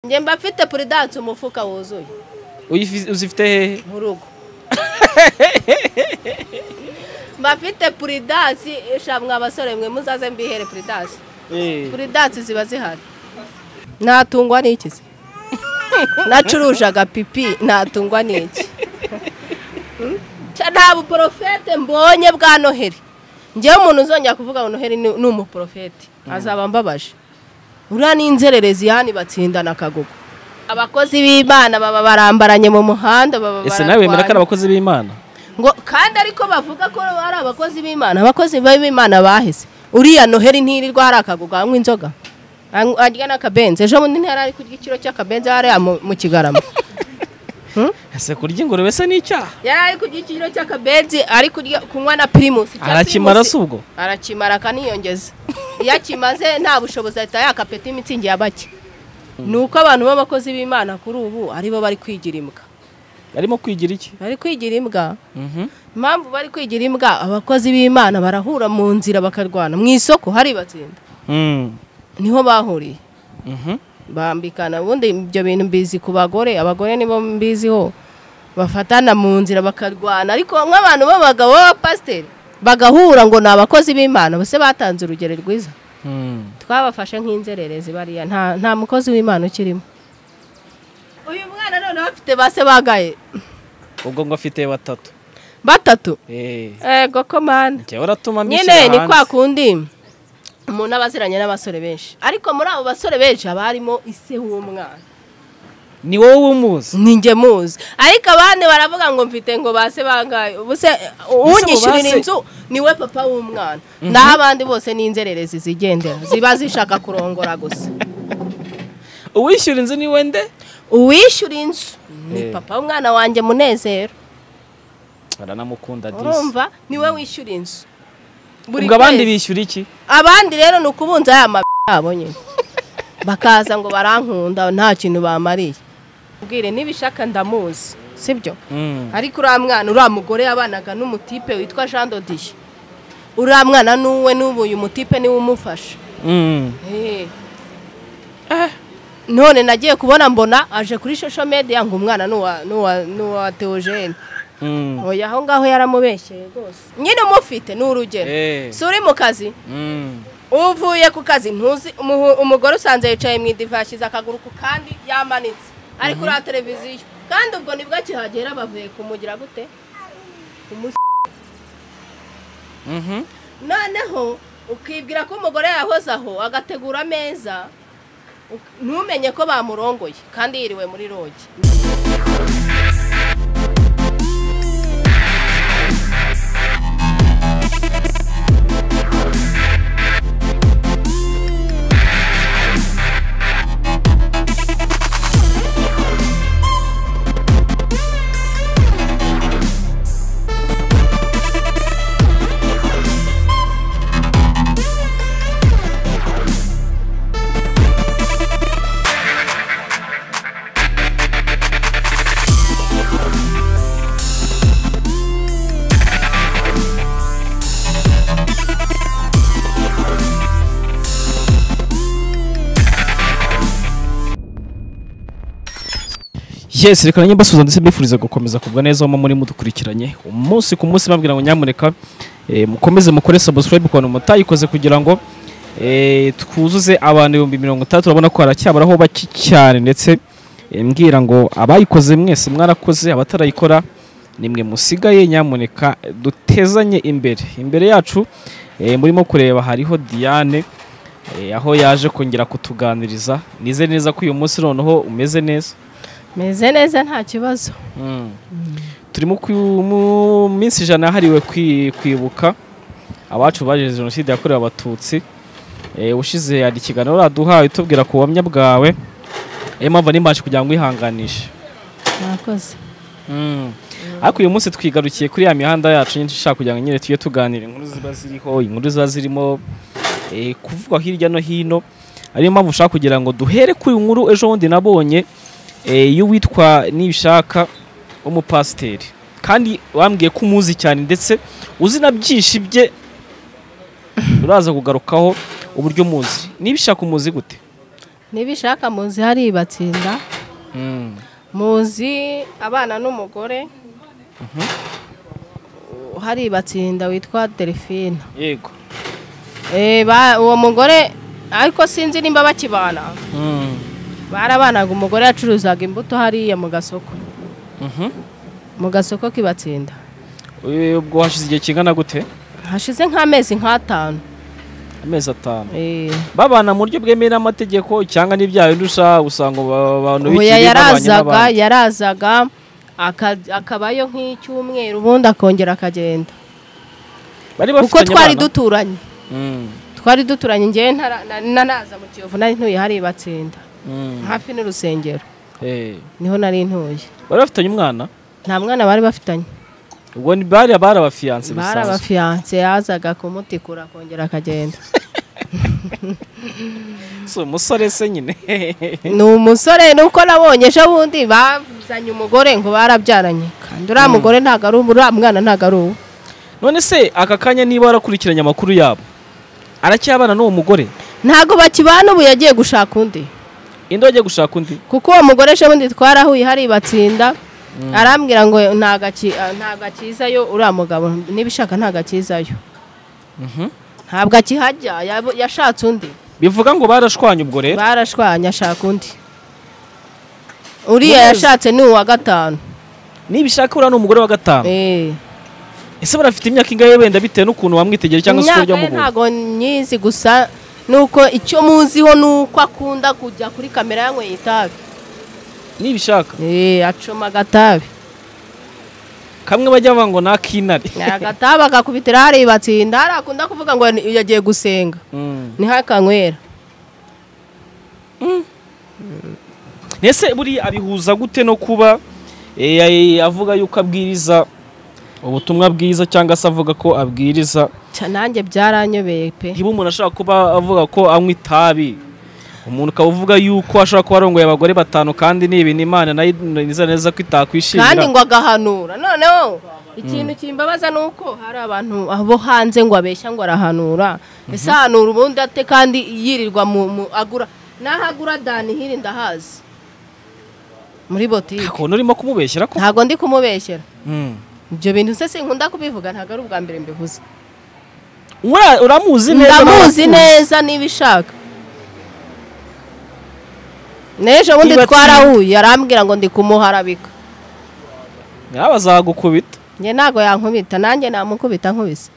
njye mba mfite puridanse umufuka wuzuye Uyifi- uzifite hehe mu rugo mba mfite puridanse ishamwe abasore mwe muzaze mbihere puridanse Eh, puridanse ziba zihari natungwa n'iki se nacurujaga pipi natungwa n'iki Hmm? nta buporofete mbonye bwa noheli ngewe umuntu uzongera kuvuga ngo noheli ni ni umuporofete azaba mbabaje uriya ni inzererezi yani batsindana akagogo abakozi b'imana baba barambaranye mu muhanda baba ese nawe wemera ko ari bararwana. abakozi b'imana ngo kandi ariko bavuga ko ari abakozi b'imana abakozi b'imana baheze uriya noheli ntirirwa hari akagogo anywa inzoga anywa- arya n'akabenzi ejo bundi ntiyari ari kurya ikiro cy'akabenzi hariya mu mu kigarama ese kurya ingurube se ni icyaha yari ari kurya ikiro cy'akabenzi ari kurya kunywa na pirimusi icya arakimara Primus se ubwo arakimara akaniyongeza iyo akimaze nta bushobozi ahita yakapeta imitsingi ya bake ni uko abantu b'abakozi b'imana kuri ubu aribo bari kwigira imbwa arimo kwigira iki bari kwigira imbwa Mhm. impamvu bari kwigira imbwa abakozi b'imana barahura mu nzira bakarwana mu isoko hari batsinda Mm. niho bahuriye Mhm. bambikana ubundi ibyo bintu mbizi ku bagore abagore nibo mbiziho bafatana mu nzira bakarwana ariko nk'abantu b'abagabo b'abapasiteri bagahura ngo ni abakozi b'imana bose batanze urugero rwiza Mm. twabafashe nk'inzererezi bariya nta nta mukozi w'imana ukirimo uyu mwana noneho afite base bagaye ubwo ngo afite batatu batatu Eh, ego komanda njyewe uratuma mbishyira nyine ni kwa hanze. kundi umuntu aba aziranye n'abasore benshi ariko muri abo basore benshi haba harimo ise w'umwana ni wowe umuzi ni njye muzi ariko abandi baravuga ngo mfite ngo base bangaye ubu se unyishyurira base- inzu niwe papa w'umwana naho abandi bose ni inzererezi zigendera ziba zishaka kurongora gusa uwishyura inzu ni wende uwishyura inzu ni Eh. papa w'umwana wanjye munezero baranamukunda disi urumva niwe wishyura inzu Buri ubwo abandi kwezi. bishyura iki abandi rero ni ukubunza ya mabi yabo nyine bakaza ngo barankunda nta kintu bamariye ubwire n'ibishaka ndamuzi sibyo Mm. ariko uriya mwana uriya mugore yabanaga n'umutipe witwa jean dodiye uriya mwana n'uwe n'ubu uyu mutipe niwe umufasha Mm. Eh. none nagiye kubona mbona aje kuri social media ngo umwana n'uwa- n'uwa n'uwa teogene Mm. oya aho ngaho yaramubeshyeye rwose nyine umufite ni urugero Eh. si uri mu kazi Mm. uvuye ku kazi ntuzi umuhu- umugore usanze yicaye mu idiva yashyize akaguru ku kandi yamanitse ari kuri ya televiziyo kandi ubwo nibwo akihagera bavuye kumugira gute Umus- Mhm. noneho ukibwira ko umugore yahoze aho agategura ameza uk- ntumenye ko bamurongoye kandi yiriwe muri rogi yes reka nanjye mbasuhuza ndetse mbifuriza gukomeza kubwa neza aho muri mudukurikiranye umunsi ku munsi bambwira ngo nyamureka eh, mukomeze mukore subscribe ku bantu mutayikoze kugira ngo eh, twuzuze abantu ibihumbi mirongo itandatu urabona ko haracyaburaho bake cyane ndetse eh, mbwira ngo abayikoze mwese mwarakoze abatarayikora nimwe musigaye nyamuneka dutezanye imbere imbere yacu eh, murimo kureba hariho diane eh, aho yaje kongera kutuganiriza nize neza ko uyu munsi noneho umeze neza meze neza nta kibazo turi mu kwi- mu minsi ijana yahariwe kwi- kwibuka abacu bazize jenoside yakorewe abatutsi Eh, ushize hari ikiganiro uraduhaye utubwira ku buhamya bwawe niyo mpamvu nimbashe kugira ngo wihanganishe mwakoze ariko uyu munsi twigarukiye kuri ya mihanda yacu nyinshi ishaka kugira ngo nyine tujye tuganira inkuru ziba ziriho inkuru ziba zirimo eh, kuvugwa hirya no hino ariyo mpamvu ushaka kugira ngo duhere kuri inkuru ejo bundi nabonye eh, y'uwitwa nibishaka w'umupasiteri kandi wambwiye ko umuzi cyane ndetse uzi na byinshi bye uraza kugarukaho uburyo umuzi nibishaka umuzi gute ntibishaka muzi hariya ibatsinda Mm. muzi abana n'umugore hari ibatsinda witwa delphine yego Eh, ba- uwo mugore ariko sinzi nimba bakibana Mm. barabanaga umugore yacuruzaga imbuto hariya mu gasoko Mhm. mu gasoko kibatsinda Eh, ubwo hashize igihe kingana gute hashize nk'amezi nk'atanu amezi atanu Eh, babana mu buryo bwemewe n'amategeko cyangwa n'ibyaha ndusha usanga aba- abantu oya bikiri babanye yarazaga n'abandi yarazaga aka- akabayo nk'icyumweru ubundi akongera akagenda bari kuko bafitanye twari abana? duturanye Mm. twari duturanye ngewe ntara- na- nanaza mu kiyovu nari ntuye hariya ibatsinda Mm. hafi n'urusengero Eh. niho nari ntuye bari bafitanye umwana nta mwana bari bafitanye ubwo ni- bari bari abafiyanse bari bisanzwe abafiyanse yazaga kumutikura akongera akagenda Si umusore se nyine ni umusore nuko nabonye ejo bundi bazanye umugore ngo barabyaranye kandi uriya mugore ntabwo ari uwo uriya mwana ntabwo ari uwo none se aka kanya niba warakurikiranye amakuru yabo aracyabana n'uwo mugore ntabwo bakibana ubu yagiye gushaka undi inde wajya gushaka undi kuko uwo mugore ejo bundi twarahuye hari batsinda arambwira ngo ntabwo aki- ah, ntabwo akizayo uriya mugabo n'ibishaka ntabwo akizayo Mhm. ntabwo akihajya yabo- yashatse undi bivuga ngo barashwanye ubwo rero barashwanya ashaka undi uriya yashatse ni uwa gatanu nibishaka uriya ni umugore wa gatanu Eh. ese barafite imyaka ingahe wenda bitewe n'ukuntu wamwitegera cyangwa se uko imyaka ujya ye mubona ntabwo nyizi gusa nuko icyo muziho nuko akunda kujya kuri kamera yanyweye itabi nibishaka eh acoma agatabi kamwe bajya bavuga ngo ni ak'inare agatabi agakubitira hariya ibatsinda hariya akunda kuvuga ngo ni- yagiye gusenga Mm. niho akanywera ese buriya abihuza gute no kuba eh, eh, avuga yuko abwiriza ubutumwa bwiza cyangwa se avuga ko abwiriza Ca nanjye byaranyobeye pe niba umuntu ashaka kuba avuga ko anywa itabi umuntu ukaba uvuga yuko ashobora kuba arongoye abagore batanu kandi ni ibintu imana nayo nizera neza ko kandi itakwishimira ngo agahanura noneho ikintu kimbabaza ni uko hari abantu abo hanze ngo abeshya ngo arahanura ese ahanura ubundi ate kandi yirirwa mu mu- agura n'aho agura danihiri ndahazi muri botike ukuntu urimo kumubeshyera ko ntabwo ndi kumubeshyera Mm. ibyo bintu se sinkunda kubivuga ntabwo ari ubwa mbere mbivuze Ura- uramuzi neza ndamuzi n'abakuzi? neza niba ishaka n'ejo bundi Niba twarahuye arambwira ngo ndi kumuharabika nawe azagukubita njye ntabwo yankubita nanjye namukubita nkubise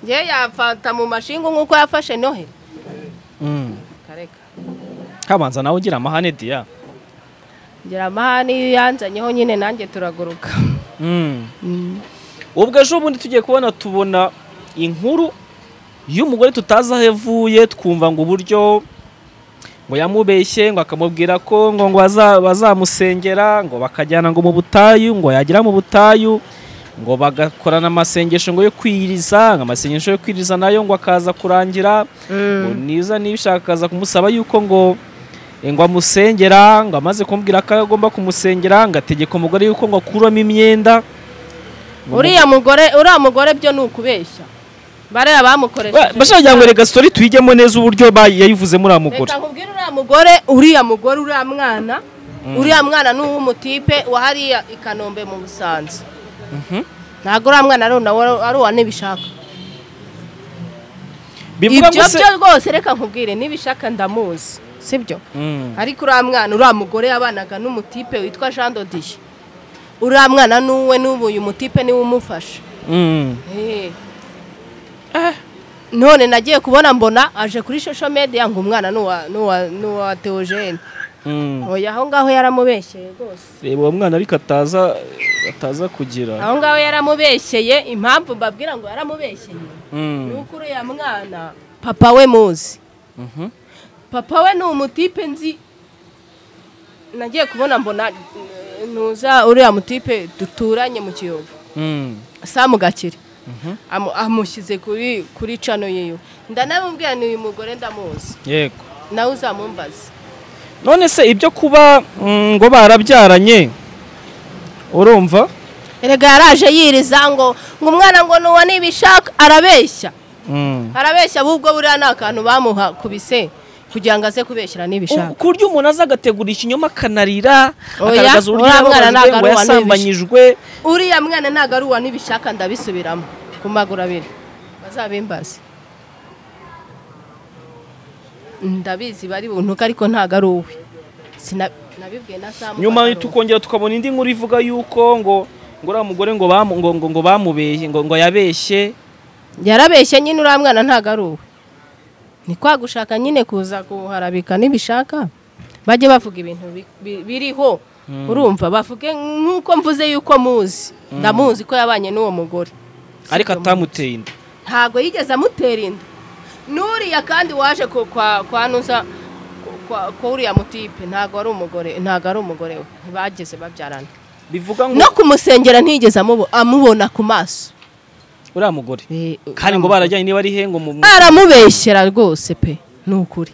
njye yafata mu mashinga nk'uko yafashe nohe Mm. kareka habanza nawe ugira amahane diya ngira amahane iyo yanzanyeho nyine nanjye turaguruka Mm. ubwo ejo bundi tugiye kubona tubona inkuru y'umugore tutazi aho yavuye twumva ngo uburyo ngo yamubeshye ngo akamubwira ko ngo ngo baza- bazamusengera ngo bakajyana ngo mu butayu ngo yagera mu butayu ngo bagakorana amasengesho ngo yo kwiriza ngo amasengesho yo kwiriza nayo ngo akaza kurangira ngo niza nibishaka akaza kumusaba yuko ngo eh, ngo amusengera ngo amaze kumubwira ko agomba kumusengera ngo ategeka umugore yuko ngo akuramo imyenda ngo uriya mugore uriya mugore byo ni ukubeshya bariya bamukoresha bashaka ngo reka sitori tuyijyemo neza uburyo ba- yayivuzemo uriya mugore reka nkubwire uriya mugore uriya mugore uriya mwana uriya mwana ni uw'umutipe wa hariya i kanombe mu busanza ntabwo uriya mwana ari uwa- ari uwa n'ibishaka bivuga ngo ibyo se byo rwose reka nkubwire n'ibishaka ndamuzi sibyo Mm. ariko uriya mwana uriya mugore yabanaga n'umutipe witwa jean dodiye uriya mwana n'uwe n'ubu uyu mutipe niwe umufasha Mm. Eh. none nagiye kubona mbona aje kuri social media ngo umwana n'uwa- n'uwa- n'uwa teogene Mm. oya aho ngaho yaramubeshyeye rwose reba uwo mwana ariko ataza ataza kugira aho ngaho yaramubeshyeye impamvu mbabwira ngo yaramubeshyeye Mm. ni uko uriya mwana papa we muzi Mhm. papa we ni umutipe nzi nagiye kubona mbona eh, ntuza uriya mutipe duturanye mu kiyovu Mm. samu gakire Amu- amushyize kuri kuri cano yiwe ndanamubwira ni uyu mugore ndamuzi yego nawe uzamumbaze none se ibyo kuba mm, ngo barabyaranye urumva erega yaraje yiriza ngo ngo umwana ngo nuwa nibishaka arabeshya Mm. arabeshya ahubwo buriya ni akantu bamuha kubise kugira ngo aze kubeshyira n'ibishaka ku buryo umuntu aza agategura ikinyoma akanarira Oya, akagaragaza uburyo uriya mwana yababajwe ntabwo ngo ari uwa yasambanyijwe uriya mwana ntabwo ari uwa n'ibishaka ndabisubiramo ku maguru abiri bazabimbaze ndabizi bari buntuka ariko ntabwo ari uwe Sina- nabibwiye na samu nyuma tukongera tukabona indi nkuru ivuga yuko ngo ngo uriya mugore ngo bamu- ngo- ngo- ngo bamubeshye ngo ngo yabeshye yarabeshye nyine uriya mwana ntabwo ari uwe ni kwa gushaka nyine kuza kuharabika n'ibishaka bajye bavuga ibintu bi- bi- biriho urumva bavuge nk'uko mvuze yuko muzi ndamuzi ko yabanye n'uwo mugore ariko Sibyo, atamuteye inda ntabwo yigeze amutera inda n'uriya kandi waje ku- kwa kwa nuza ku- kwa- kwa uriya mutipe ntabwo ari umugore ntabwo ari umugore we ntibageze babyarana bivuga ngo no kumusengera ntiyigeze amubo- amubona ku maso uriya mugore Eh, kandi ngo barajyanye niba ari he ngo mu mu- aramubeshyera rwose pe ni ukuri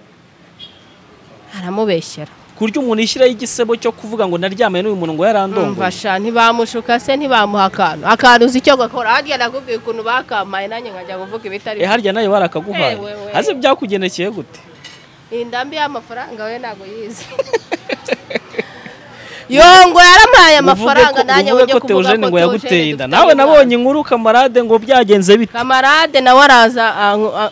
aramubeshyera ku buryo umuntu yishyiraho igisebo cyo kuvuga ngo naryamanye n'uyu muntu ngo yarandongoye mfasha ntibamushuka se ntibamuha akantu akantu uzi icyo gakora harya nakubwiye ukuntu bakamaye nanjye nkajya kuvuga ibitari Eh, harya nawe Eh, barakaguhaye wewe. hasi byakugendekeye gute iyi ndambi y'amafaranga we ntabwo yize yongo yarampaye amafaranga nanjye uvuge wajya ko kuvuga Theogene ngo yaguteye Theogene inda dufitanye nawe nabonye umwana. inkuru kamarade ngo byagenze bite kamarade nawe araza anku- a-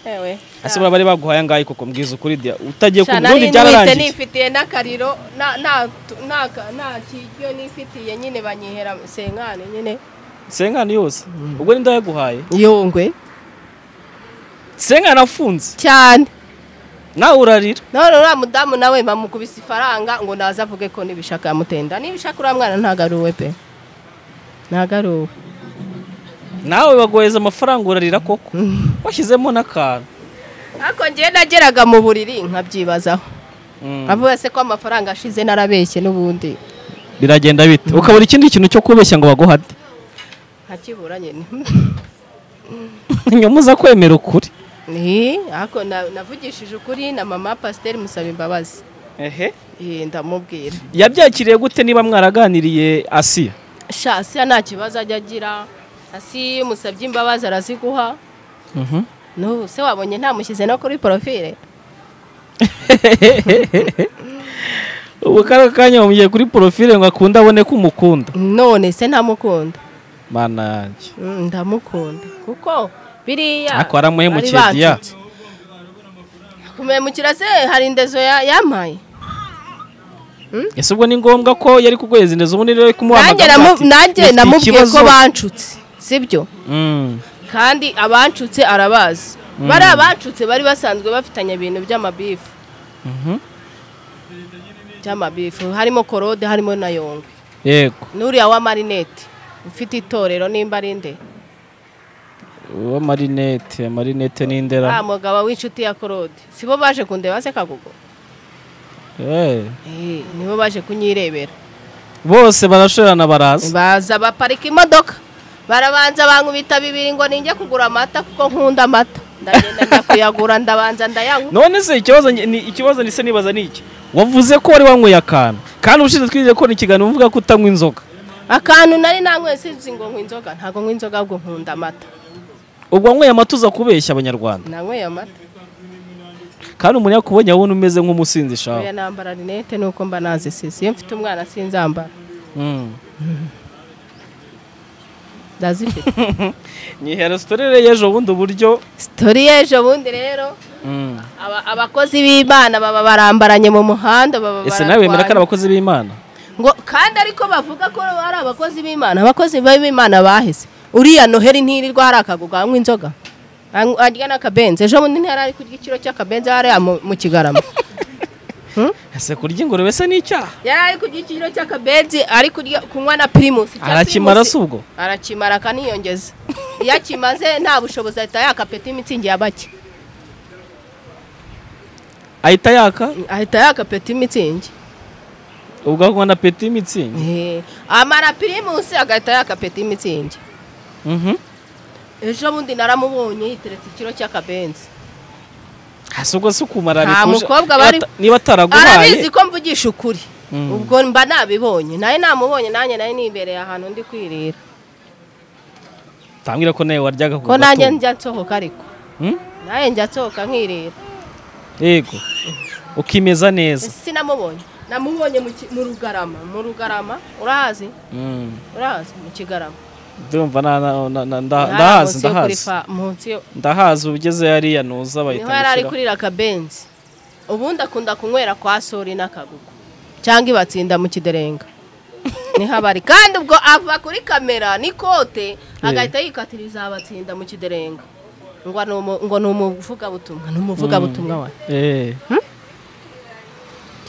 ewe ese buriya bari baguhaye angahe koko mbwiza ukuri dia utagiye ku Sha, ubundi nari nwite byararangiye nifitiye n'akariro na- na- tu- na- ka- nta kiryo nifitiye nyine banyihera senkani nyine senkani yose ubwo ninde yaguhaye yongwe senkani afunze cyane nawe urarira none uriya mudamu nawe bamukubise ifaranga ngo naze avuge ko n'ibishaka yamutenda n'ibishaka uriya mwana ntabwo ari uwe pe ntabwo ari uwe nawe bagoheza amafaranga urarira koko washyizemo n'akantu ariko njyewe nageraga mu buriri nkabyibazaho Mm. avuga se ko amafaranga ashize narabeshye n'ubundi biragenda bite ukabura ikindi kintu cyo kubeshya ngo baguhate nkakibura nyine nyuma uza kwemera ukuri Ni, ariko na- navugishije ukuri na mama pasiteri musaba imbabazi ehe Eh, ndamubwira yabyakiriye gute niba mwaraganiriye asiya sha siya nta kibazo ajya agira hasi iyo umusabye imbabazi araziguha n'ubu se wabonye ntamushyize no kuri porofile ubu kariya kanya bamugiye kuri porofile ngo akunde abone ko umukunda none se ntamukunda mana yanjye Mm, ndamukunda kuko biriya Ariko waramuhemukiye, bari Dia. bantutse. kumuhemukira se hari indezo ya- yampaye ese ubwo ni ngombwa ko yari kuguhereza indezo ubundi rero nanjye kumuhamagara namu- ati, nanjye "Mufite namubwiye ikibazo?" ko bancutse sibyo Mm. kandi abancutse arabazi bari abancutse bari basanzwe bafitanye ibintu by'amabifu Mhm. by'amabifu harimo korode harimo na yongwe yego n'uriya wa marinete ufite itorero nimba ari nde uwo marinete nta marinete n'indera mugabo w'inshuti ya korode sibo baje kundeba se kagugu Eh, Eh, nibo baje kunyirebera bose barashorana baraza baza baparika imodoka barabanza bankubita bibiri ngo ninjye kugura amata kuko nkunda amata ndagenda njya kuyagura ndabanza ndayanywa none se ikibazo nge- ni- ikibazo nise nibaza ni iki wavuze ko wari wanyweye akantu kandi ubushize twigeze ko ikiganiro uvuga ko utanywa inzoga akantu nari nanyweye sinzi ngo nywa inzoga ntabwo nywa inzoga ahubwo nkunda amata ubwo wanyweye amata uza kubeshya abanyarwanda nanyweye amata kandi umuntu yakubonye abona umeze nk'umusinzi shaho oya nambara rinete nuko mba nazisize iyo mfite umwana sinzambara Mm. ndazifite nyihera sitorere y'ejo bundi uburyo sitori y'ejo bundi rero Mm. aba- abakozi b'imana baba barambaranye mu muhanda baba ese nawe wemera ko ari bararwanye. abakozi b'imana ngo kandi ariko bavuga ko ari abakozi b'imana abakozi b'imana baheze uriya noheri ntirirwa hari akagugu anywa inzoga anywa- arya n'akabenzi ejo bundi ntiyari ari kurya ikiro cy'akabenzi hariya mu mu kigarama ese kurya ingurube se ni icyaha yari ari kurya ikiro cy'akabenzi ari kurya kunywa na pirimusi icya arakimara Primus- se ubwo arakimara akaniyongeza iyo akimaze nta bushobozi ahita yakapeta imitsingi ya bake ahita yaka ahita yakapeta imitsingi ubwo akanywa na peti y'imitsingi Eh, amara pirimusi agahita yakapeta imitsingi Mhm. ejo bundi naramubonye yiteretse ikiro cy'akabenzi hasi ubwo si ukumara Nta bikuje- mukobwa niba bari- ata- niba arabizi ataraguhaye ko mvugisha ukuri Mm. ubwo mba nabibonye nawe namubonye nanjye nari nibereye ahantu ndi kwirira tambwira ko nawe waryaga ku ko nanjye gatungo. njya nsohoka ariko Mm? nawe njya nsohoka nkirira yego ukimeza neza sinamubonye namubonye mu ki- mu rugarama mu rugarama urahazi Mm. urahazi mu kigarama ndumva na- na- na- na- nda- Aha, ndahazi munsi yo kuri ndahazi fa- munsi yo- ndahazi ugeze hariya nuza niho yari ari bayita kurira akabenzi ubundi akunda kunywera kwa sori n'akagugu cyangwa ibatsinda mu kiderenga niho aba ari kandi ubwo ava kuri kamera n'ikote agahita yikatiriza abatsinda mu kiderenga ngo ni umu- ngo ni umuvugabutumwa ni umuvugabutumwa we Eh,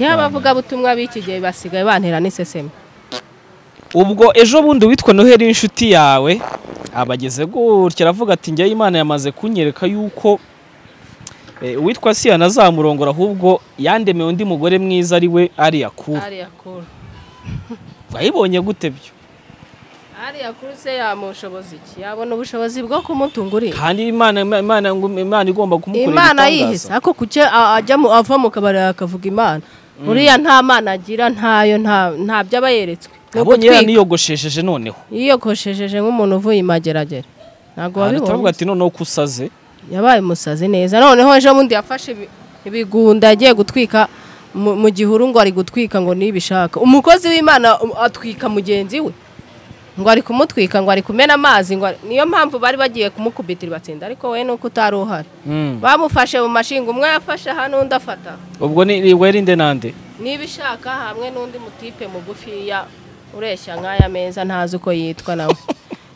ngewe abavugabutumwa b'iki gihe basigaye bantera n'iseseme ubwo ejo bundi witwa noheli w'inshuti yawe abageze gutya aravuga ati njyewe imana yamaze kunyereka yuko eh, uwitwa siyana azamurongora ahubwo yandemeye undi mugore mwiza ari we ariya kuru ariya kuru wayibonye gute byo ariya kuru se yamushoboza iki yabona ubushobozi bwo kumutungurira kandi imana imana imana igomba kumukorera imana ibitangaza. yihise ako kuke ajya mu- ava mu kabari akavuga imana uriya nta mana agira ntayo nta nta byo aba yeretswe Ni abonye ugutwika. yaraniyogoshesheje noneho yiyogoshejeje nk'umuntu uvuye imageragere ntabwo Ahantu turavuga wabibonye ati noneho ko usaze yabaye umusazi neza noneho ejo bundi yafashe ibi- ibigunda yagiye gutwika mu mu gihuru ngo ari gutwika ngo nibishaka umukozi w'imana um, atwika mugenzi we ngo ari kumutwika ngo ari kumena amazi ngo ari- niyo mpamvu bari bagiye kumukubitira batsinda ariko we nuko utari uhari bamufashe mu mashinga umwe yafashe aha n'undi afata ubwo ni weri nde nande nibishaka hamwe n'undi mutipe mugufiya ureshya nk'aya meza ntazi uko yitwa nawe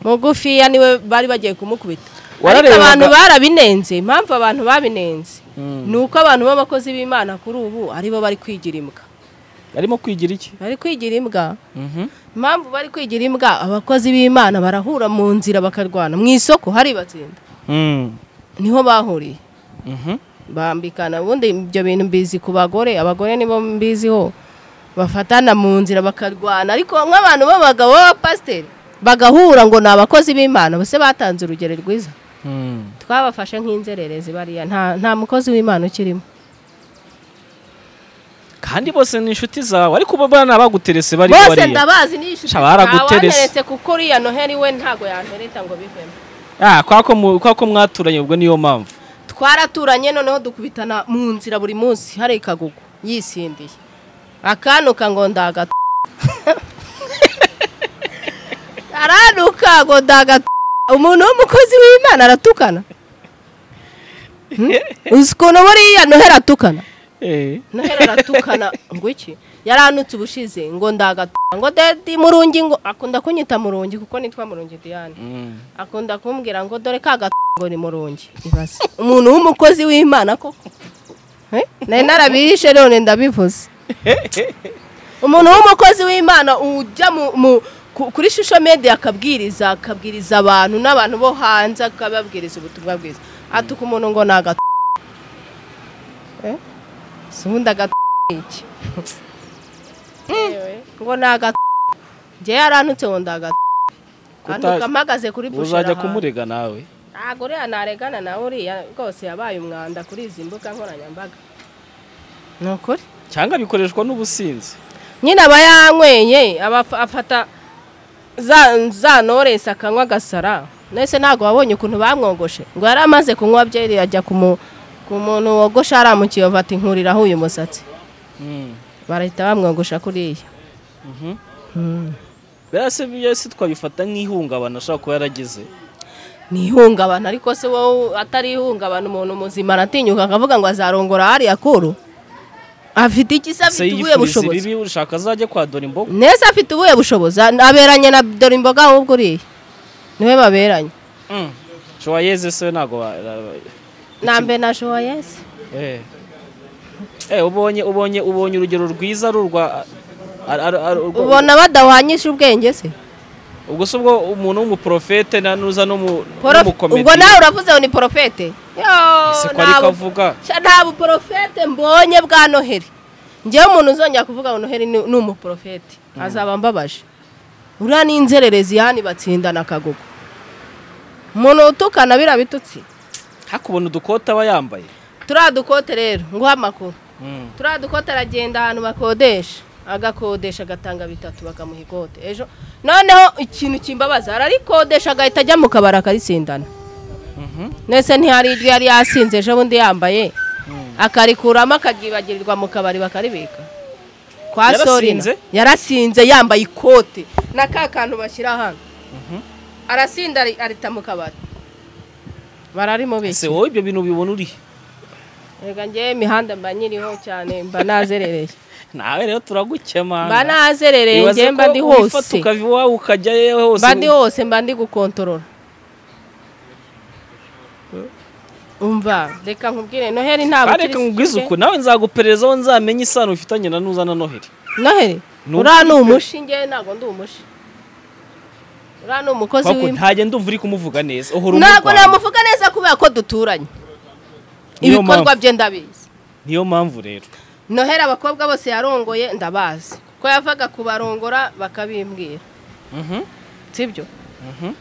mugufiya niwe bari bagiye kumukubita ariko Wararebaga- abantu barabinenze impamvu abantu babinenze ni uko abantu b'abakozi b'imana kuri ubu aribo bari kwigira imbwa arimo kwigira iki bari kwigira imbwa impamvu bari kwigira imbwa abakozi b'imana barahura mu nzira bakarwana mu isoko hari batsinda Mm. niho bahuriye Mhm. bambikana ubundi ibyo bintu mbizi ku bagore abagore nibo mbiziho bafatana mu nzira bakarwana ariko nk'abantu b'abagabo b'abapasiteri bagahura ngo ni abakozi b'imana bose batanze urugero rwiza Mm. twabafashe nk'inzererezi bariya nta nta mukozi w'imana ukirimo kandi bose ni inshuti zawe ariko bo bana baguterese bari bose bariya ndabazi ni inshuti Sha, baraguterese. ntawanteretse kuko uriya noheli we ntago yantereta ngo bivemo ah kwa ko mu- kwa ko mwaturanye ubwo niyo mpamvu twaraturanye noneho dukubitana mu nzira buri munsi hari ikagugu yisindiye akanuka ngo ndaga aranuka ngo ndaga umuntu w'umukozi w'imana aratukana Hmm? uzi ukuntu buriya nohera atukana eh nohera aratukana ngo iki yaranutse ubushize ngo ndaga ngo dedi murungi ngo akunda kunyita murungi kuko nitwa murungi diane Mm. akunda kumbwira ngo dore ka gato ngo ni murungi ibaze umuntu w'umukozi w'imana koko Eh? nari narabihishe none ndabivuze umuntu w'umukozi w'imana ujya mu, mu ku- kuri shusho media akabwiriza akabwiriza abantu n'abantu bo hanze akababwiriza ubutumwa bwiza atuka umuntu ngo ni agato Eh? si ubundi agato iki Ewe, ngo ni agato njyewe yaranutse ngo ndi agato Kuta- antuka mpagaze kuri bushera uzajya hanze. kumurega nawe ntabwo uriya naregana nawe uriya rwose yabaye umwanda kuri izi mbuga nkoranyambaga ni ukuri cyangwa bikoreshwa n'ubusinzi nyine aba yanyweye aba af- afata za- za noresi akanywa agasara nese ntabwo wabonye ukuntu bamwogoshe ngo yari amaze kunywa byeri ajya ku mu- ku muntu wogosha aramukiye bati nkuriraho uyu musatsi Mm. barahita bamwogosha kuriya Mhm. bera se byo si twabifata nk'ihungabana ashobora kuba yaragize ni ihungabana ariko se wowe atari ihungabana umuntu muzima aratinyuka akavuga ngo azarongora hariya kuru afite iki se se afite ubuhe yifuriza bushobozi ibibi ushaka azajye kwa dora imboga neza afite ubuhe bushobozi aberanye na dore imboga ahubwo uriya niwe baberanye Mm. Showa yeze se ntago ba- ba- nambe na jowa yesi Eh. Eh, ubonye ubonye ubonye urugero rwiza rurwa ubona badahwanyisha ubwenge se ubwo se ubwo umuntu w'umuprofete na- nuza n'umu- Porof- n'umukomedi ubwo nawe uravuze ngo ni porofete ese ko ariko avuga nta buporofete mbonye bwa noheli ngewe umuntu uzongera kuvuga ngo noheli ni ni umuporofete azaba mbabaje uriya ni inzererezi yani batsindana akagogo umuntu utukana biriya bitutsi hakubona udukote aba yambaye turiya dukote rero nguha amakuru Mm. turiya dukote aragenda ahantu bakodesha agakodesha agatanga bitatu bakamuha ikote ejo noneho ikintu kimbabaza ararikodesha agahita ajya mu kabari akaritsindana Mhm. ndetse ntihari iryo yari yasinze ejo bundi yambaye Mm. akarikuramo akabyibagirirwa mu kabari bakaribika kwa Yarasinze? sorina yarasinze yambaye ikote na ka kantu bashyira hano arasinda ari- arita mu kabari bararimo ese bese wowe ibyo bintu ubibona uri reka njyewe imihanda mba nyiriho cyane mba nazerereye nawe rero turagukema mba nazerereye njyewe mba ndi hose ukava iwawe ukajya yewe hose mba ndi hose mba ndi gukontorora umva reka nkubwire noheli ntabwo areka nkubwize uku nawe nzaguperereza aho nzamenye isano ufitanye na nuza na noheli noheli Ni uriya ni umushi njyewe ntabwo ndi umushi uriya ni umukozi Kwako w'imana ntajya ndumva uri kumuvuga neza uhora ntabwo umurwanya namuvuga neza kubera ko duturanye Niyo ibikorwa mpamvu. bye ndabizi niyo mpamvu rero noheli abakobwa bose yarongoye ndabazi ko yavaga kubarongora bakabimbwira Mhm, sibyo mhm.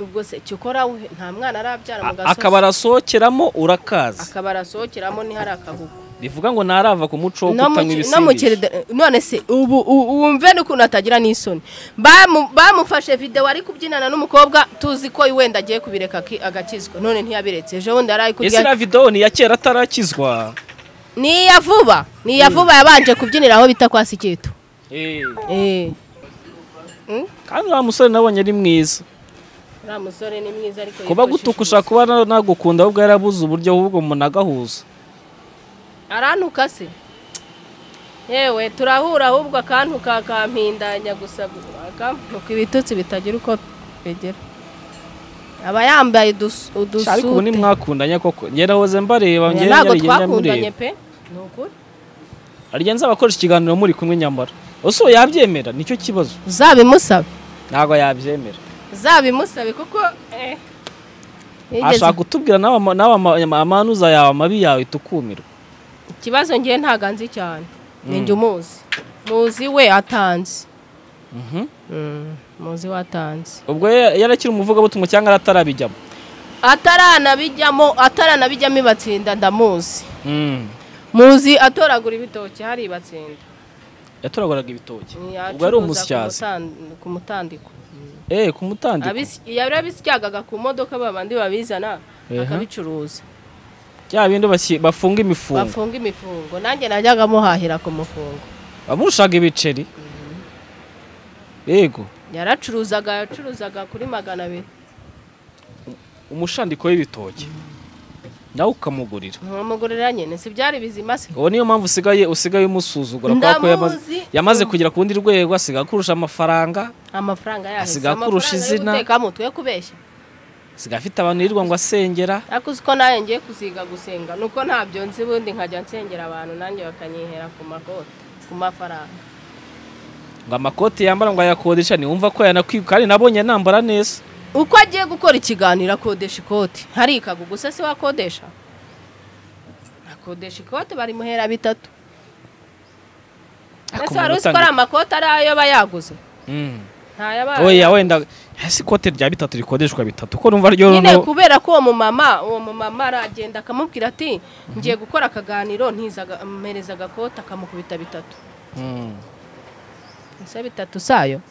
ubwo se cyo ukora we nta mwana arabyara mu A- gasozi akaba arasohokeramo urakaza akaba arasohokeramo ntihari akahugu bivuga ngo ntarava ku muco wo no mu kutanywa ki- no mu ibisindisha kirida- none se ubu u- wumve n'ukuntu atagira n'isoni Bamu- bamufashe videwo ari kubyinana n'umukobwa tuzi ko wenda agiye kubireka aki- agakizwa none ntiyabiretse ejo bundi yari ari ese kurya iriya videwo ni iya kera atarakizwa ni iya vuba ni iya vuba yabanje kubyinira aho bita kwa sikitu Eh, Eh. kandi uriya musore nabonye ari mwiza uriya musore ni mwiza ariko kuba yifashisha gutukusha ubusa. kuba na- nagukunda ahubwo yarabuze uburyo ahubwo umuntu agahuza arantuka se yewe turahura ahubwo akantuka akampindanya gusa akambuka ibitutsi bitagira uko bigera aba yambaye udus- Sha, ariko ubu udusute nimwakundanye koko njye nahoze mbareba njye ntabwo narigenda twakundanye mureba. pe ni ukuri harya nzabakoresha ikiganiro muri kumwe nyamara ese uwo yabyemera nicyo kibazo uzabimusabe ntabwo yabyemera uzabimusabe kuko eh, yigeze- ashaka kutubwira nawe ama- nawe ama- ama- amanuza yawe amabi yawe tukumirwa ikibazo ngewe ntago anzi cyane ninjye umuzi muzi we atanze Mhm. Mm, muzi we atanze ubwo ye- yarakiri umuvugabutumwa cyangwa aratarabijyamo ataranabijyamo ataranabijyamo ibatsinda ndamuzi Mm. muzi atoragura ibitoki hari ibatsinda yatoragoraga ibitoki ubwo yari Yacuruza umusyazi kumutan- ku mutandiko eh ku mutandiko Abis- yari abisyagaga ku modoka babandi babizana Ehe. akabicuruza bya bindi bashyi- bafunga imifungo bafunga imifungo nanjye najyaga muhahira ku mufungo bamurushaga ibiceri yego yaracuruzaga yacuruzaga kuri magana abiri umushandiko w'ibitoki nawe ukamugurira nkamugurira nyine si byari bizima se uwo niyo mpamvu usigaye usigaye umusuzugura kubera ko yamaze- Ndamuzi. yamaze kugera ku rundi rwego asigaye akurusha amafaranga amafaranga yahise Asigaye akurusha izina. guteka mutwe kubeshya asigaye afite abantu yirirwa ngo asengera ariko uzi ko nawe ngiye kuziga gusenga nuko ntabyo nzi ubundi nkajya nsengera abantu nanjye bakanyihera ku makote ku mafaranga ngo amakoti yambara ngo ayakodesha niwumva ko yanakwibuka kandi nabonye nambara neza uko agiye gukora ikiganiro akodesha ikoti harikagu gusa se wakodesha akodesha ikote barimuhera bitatu ese wari uzi ko ari amakote ari ayo aba yaguze ntayabaye oya wenda ese ikote rya bitatu rikodeshwa bitatu ko numva ryo nyine runo kubera ko uwo mumama uwo mumama aragenda akamubwira ati ngiye gukora akaganiro ntizaga ampereza agakota akamukubita bitatu Mm. ese bitatu sayo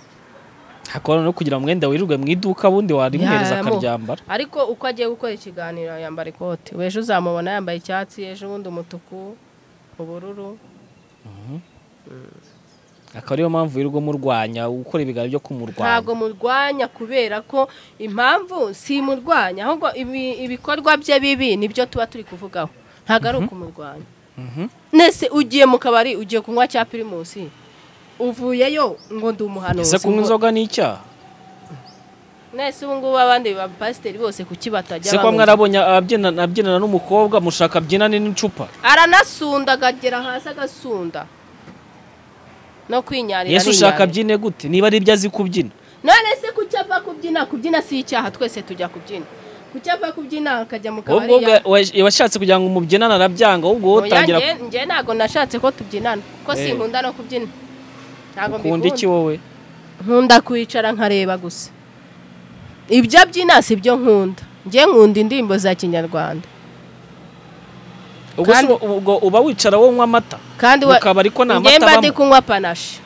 hakora no kugira umwenda wirirwe mu iduka bundi warimuhereza Yamu- akaryambara ariko uko agiye gukora ikiganiro yambara ikote ejo uzamubona yambaye icyatsi ejo ubundi umutuku ubururu akaba ariyo mpamvu wirirwa murwanya gukora ibiganiro byo kumurwanya ntabwo murwanya kubera ko impamvu si murwanya ahubwo ibi- ibikorwa bye bibi nibyo tuba turi kuvugaho ntabwo ari ukumurwanya Mhm. nese ugiye mu kabari ugiye kunywa cya pirimusi uvuyeyo ngo ndi umuhanuzi ese kunywa inzoga ni icyaha nese ubu ngubu abandi bapasiteri bose kuki batajya ese kwa banywa? mwarabonye abyinana abyinana n'umukobwa mushaka abyinane n'icupa aranasunda agagera hasi agasunda no kwinyarira yesu ushaka arinyarira. abyine gute niba ari ibyo azi kubyina none se kuki ava kubyina kubyina si icyaha twese tujya kubyina kuki ava kubyina akajya mu kabari ubwo ubwo washatse kugira ngo umubyinane arabyanga ahubwo wowe utangira oya njye ntabwo nashatse ko tubyinana ko Eh. sinkunda no kubyina ntabwo ukunda iki mbikunda wowe nkunda kwicara nkareba gusa ibyo byina si byo nkunda njye nkunda indirimbo za kinyarwanda ubwo se Kandi- uba- ubwo uba wicara wonywa amata kandi wa- Mu kabari ko nta njye mata mba ndi abamo. kunywa panashi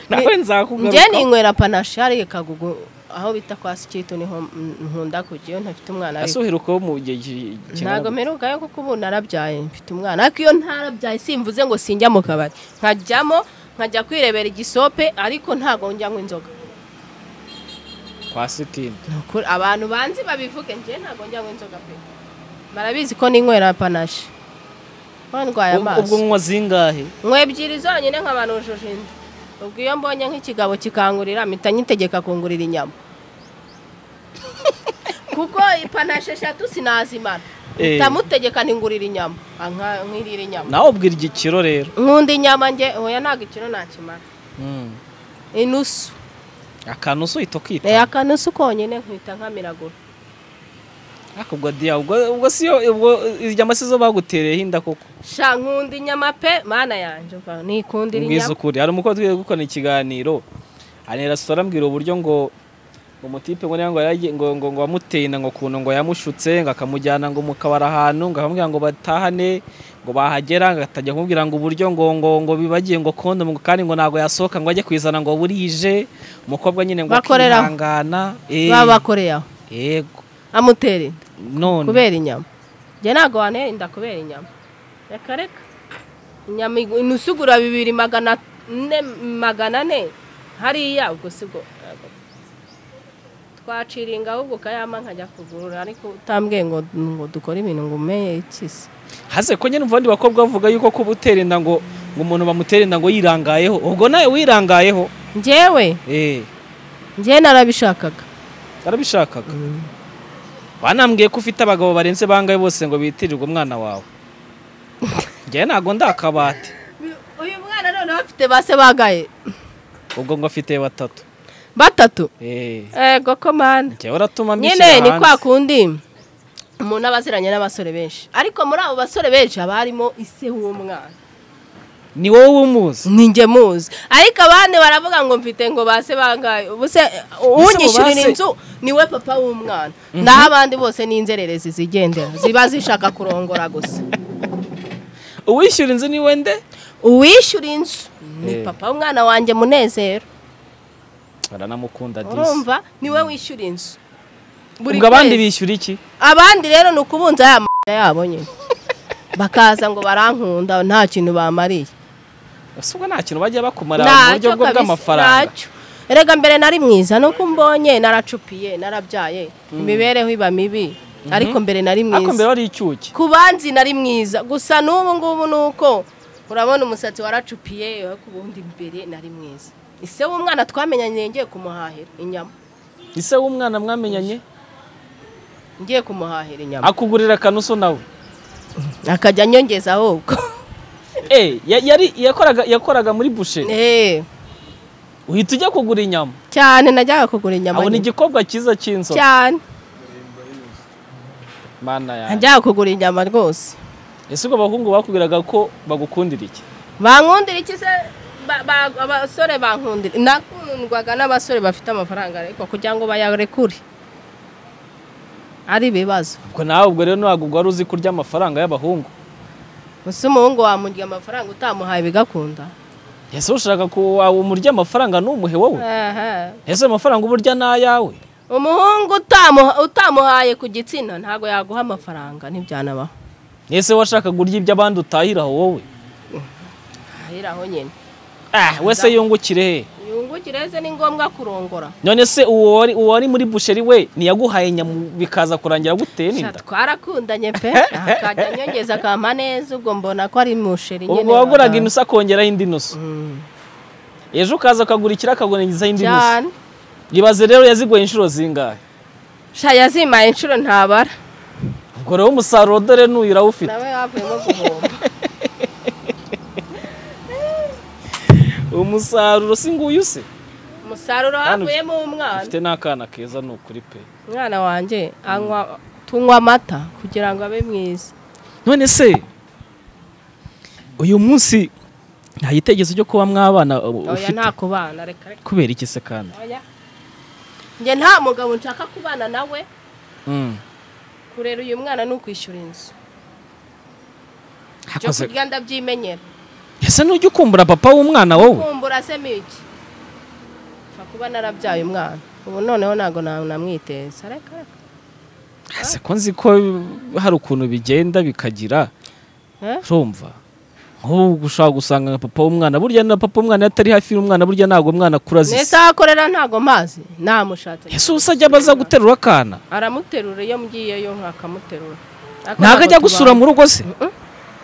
nawe njye nzakugaruka ninywera panashi hari kagugu aho bita kwa sikiriti niho nkunda kujyayo ntafite umwana ariko asoheruka wo mu gihe ki- ntabwo kingana mperukayo kuko ubu narabyaye mfite umwana ariko iyo ntarabyaye simvuze ngo sinjya mu kabari nkajyamo nkajya kwirebera igisope ariko ntabwo njyamo inzoga kwa sitini Ni ukuri, abantu banzi babivuge njye ntabwo njyamo inzoga pe barabizi ko ninywera panashi bandwaye Ubwo- ubwo amaso nywa zingahe nkwe ebyiri zonyine nkabanujuje inda ubwo iyo mbonye nk'ikigabo kikangurira mpita nyitegeka kungurira inyama kuko ipanashi eshatu sinazimara Eh. ndamutegeka ningurira inyama Ah, nka- nkwirira inyama nawe ubwira igikiro rero nkunda inyama nge oya ntabwo ikiro nakimara inusu akantu se uhita ukita Eh, akanusu konyine nkita nkamiragura ariko ubwo diya ubwo ubwo si yo ubwo inyama si zo bagutereye inda koko sha nkunda inyama pe mana yanjye uva, nikundira mbwiza inyama ukuri hari umukozi tugiye gukora ikiganiro hari resitora ambwira uburyo ngo umutipe ngo niba ngo yaragiye- ngo ngo ngo wamuteye inda ngo kuntu ngo yamushutse ngo akamujyana ngo mu kabari ahantu ngo akamubwira ngo batahane ngo bahagera ngo atajya kumubwira ngo uburyo ngo ngo ngo bibagiye ngo kondomu ngo kandi ngo ntabwo yasohoka ngo ajye kuyizana ngo burije umukobwa nyine ngo Bakoreraho. akihangana Eh, baba bakoreye aho yego amutera inda none kubera inyama njye ntabwo wantera inda kubera inyama reka reka inyama igu- inusugura bibiri magana ane magana ane hariya ubwo si bwo twaciringa ahubwo ukayama nkajya kugurura ariko utambwiye ngo ngo dukore ibintu ngo umeye ikisi hase ko nyine umuvandi bakobwa bavuga yuko kuba utera inda ngo ngo umuntu bamutera inda ngo yirangayeho ubwo nawe wirangayeho njyewe eh njyewe narabishakaga barabishakaga banambwiye ko ufite abagabo barenze bangaye bose ngo bitirirwe umwana wawe njyewe ntabwo ndakabati uyu mwana noneho afite base bagaye ubwo ngo afite batatu batatu eh ego komande njyewe uratuma nyine ni kwa hanze kundi umuntu aba aziranye n'abasore benshi ariko muri abo basore benshi haba harimo ise w'umwana ni wowe umuzi ninjye muzi ariko abandi baravuga ngo mfite ngo base bangaye ubuse unyishyurira base- inzu niwe papa w'umwana naho abandi bose ni inzererezi zigendera ziba zishaka kurongora gusa uwishyura inzu ni wende uwishyura inzu ni Eh. papa w'umwana wanjye munezero baranamukunda disi urumva niwe wishyura inzu Buri ubwo abandi kwezi. bishyura iki abandi rero ni ukubunza ya m***a yabo nyine bakaza ngo barankunda nta kintu bamariye Ese ubwo nta kintu bajya bakumara mu buryo bwo bw'amafaranga ntacyo erega mbere nari mwiza nuko mbonye naracupiye narabyaye imibereho iba mibi ariko mbere nari ariko mbere mwiza wari icyuki ku banzi nari mwiza gusa n'ubu ngubu ni uko urabona umusatsi waracupiye ariko ubundi mbere nari mwiza ise w'umwana twamenyanye ngiye kumuhahira inyama ise w'umwana mwamenyanye ngiye kumuhahira inyama akugurira akanuso nawe akajya anyongeza ahubwo eh ya- yari yakoraga yakoraga muri busheri Eh. uhita ujya kugura inyama cyane najyaga kugura inyama abona nyinshi. igikobwa cyiza cy'inzoka cyane mana yanjye najyaga kugura inyama rwose ese ubwo abahungu bakubwiraga ko bagukundira iki bankundira iki se Ba- ba- abasore bankundira nakundwaga n'abasore bafite amafaranga ariko kugira ngo bayarekure ari ibibazo ubwo nawe ubwo rero ntabwo wari uzi kurya amafaranga y'abahungu gusa umuhungu wamurya amafaranga utamuhaye bigakunda ese ushaka ko wawe umurya amafaranga ntumuhe wowe Aha. ese amafaranga uburya ni ayawe umuhungu utamuha- utamuhaye ku gitsina ntabwo yaguha amafaranga ntibyanabaho ese washakaga urya ibyo abandi utahiraho wowe ahira aho nyine ah wese yungukire he yungukireze ni ngombwa kurongora none se uwo wari uwo wari muri busheri we ntiyaguhaye nyama bikaza kurangira guteye n'inda Sha, twarakundanye pe akajya anyongeza akampa neza ubwo mbona ko ari musheri ubwo waguraga inusu akongeraho indi nusu ejo ukaza ukagura ikiro akagurangizaho indi nusu cyane ibaze rero yazigoye inshuro zingahe sha yazimaye inshuro ntabara ubwo rero umusaruro dore n'uyu urawufite nawe yavuyemo guhomba umusaruro si nguyu se umusaruro Hano- havuyemo umwana ufite n'akana keza ni ukuri pe umwana wanjye anywa tunywa amata kugira ngo abe mwiza none se uyu munsi nta gitekerezo cyo kuba mwabana uh, oya ufite nta kubana reka reka kubera iki se kandi oya njye nta mugabo nshaka kubana nawe Mm. kurera uyu mwana ni ukwishyura inzu byo Hakoze- kurya ndabyimenyera ese nujya ukumbura papa w'umwana wowe kumbura se miki nshobora kuba narabyaye umwana ubu noneho ntabwo namwiteza reka reka ese ko nzi ko hari ukuntu bigenda bikagira Eh? urumva nk'ubu ushobora gusanga nka papa w'umwana burya na papa w'umwana iyo atari hafi y'umwana burya ntabwo umwana akura azi neza isi akorera ntabwo mazi namushatse ese ubu se ajya abaza guterura akana aramuterura iyo mgiyeyo nkakamuterura Ariko ntabwo ajya ntabwo gusura mu rugo se Mm-mm.